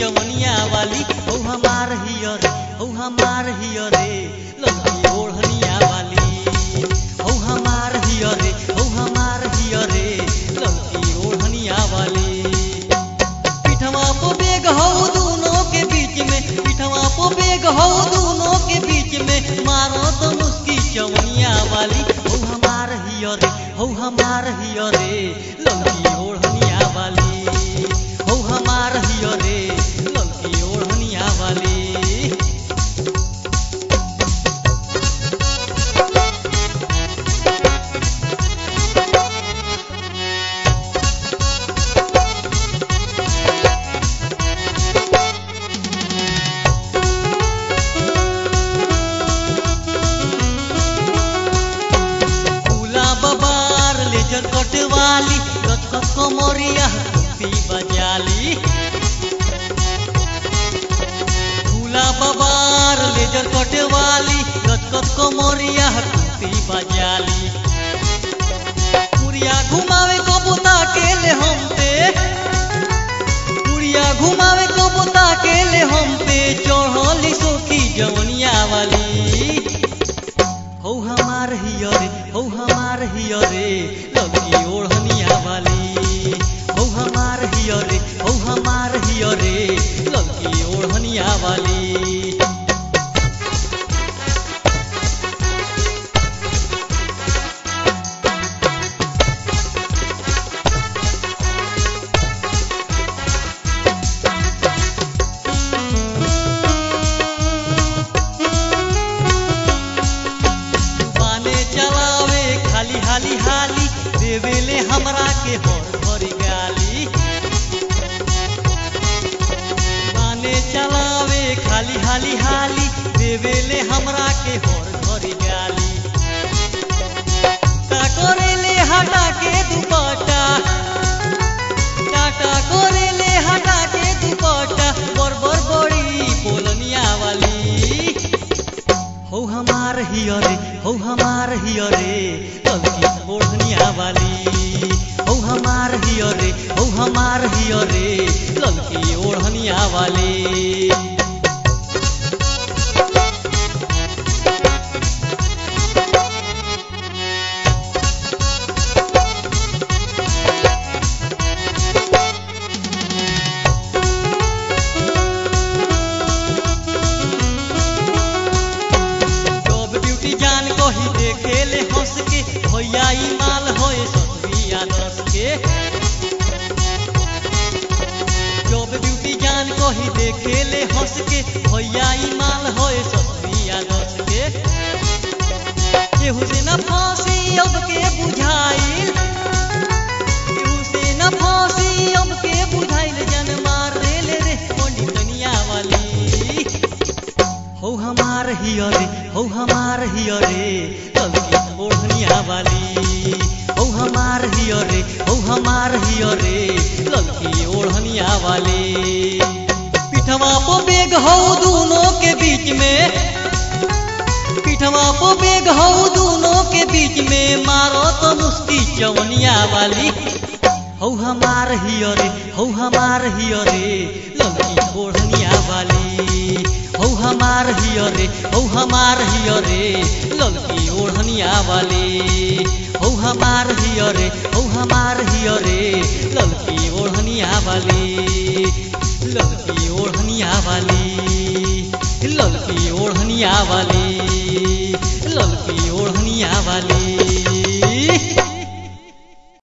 चवनिया वाली हौ हमार हिय रे हौ हमार हिय रे ललकी ओढ़निया वाली हौ हमार हिय रे हौ हमार हिय रे ललकी ओढ़निया वाली पिठवा पो बेग हौ दोनों के बीच में पिठवा पो बेग हौ दोनों के बीच में मारो तो मुस्की चवनिया वाली हौ हमार हिय रे हौ हमार हिय रे ललकी ओढ़निया वाली हौ हमार हिय रे ललकी ओढ़निया वाली फूला बबार लेजर कट वाली कटकट कमरिया कुर्ती बजाली फूला बबार लेजर कट वाली कटकट कमरिया कुर्ती बजाली पुरिया घुमावे कबूता के ले हम पे पुरिया घुमावे कबूता के ले हम पे चढ़ली सोखी जवनिया वाली हौ हमार हिय रे हौ हमार हिय रे ललकी ओढ़निया वाली हौ हमार हिय रे हौ हमार हिय रे ललकी ओढ़निया वाली बाने चलावे खाली हाली हाली देवेले हमरा के हर भरी गाली बाने चलावे खाली हाली हाली देवेले हमरा के हर भरी गाली का करेले हटा के दुपट्टा टाटा करेले हटा के दुपट्टा बर बर बड़ी बोलनिया वाली हौ हमार हिय रे हौ हमार हिय रे ललकी ओढ़निया वाली हौ हमार हिय रे हौ हमार हिय रे ललकी ओढ़निया वाली जब ड्यूटी जान कही देखेले हंस के भैया ई माल होए सतबिया दस के जब ड्यूटी जान कही देखेले हंस के भैया ई माल होए सतबिया दस के केहू से न फांसी अब के बुझाइल केहू से न फांसी अब के बुझाइल जन मार रेले रे पंडितनिया वाली हौ हमार हिय रे हौ हमार हिय रे ललकी ओढ़निया वाली हौ हमार हिय रे हौ हमार हिय रे ललकी ओढ़निया वाली पिठवा पो बेग हौ दोनों के बीच में पिठवा पो बेग हौ दोनों के बीच में मारो तो मुस्की चवनिया वाली हौ हमार हिय रे हौ हमार हिय रे ललकी ओढ़निया वाली हौ हमार हिय रे हौ हमार हिय रे ललकी ओढ़निया वाली हौ हमार हिय रे हौ हमार हिय रे ललकी ओढ़निया वाली ललकी ओढ़निया वाली ललकी ओढ़निया वाली ललकी ओढ़निया वाली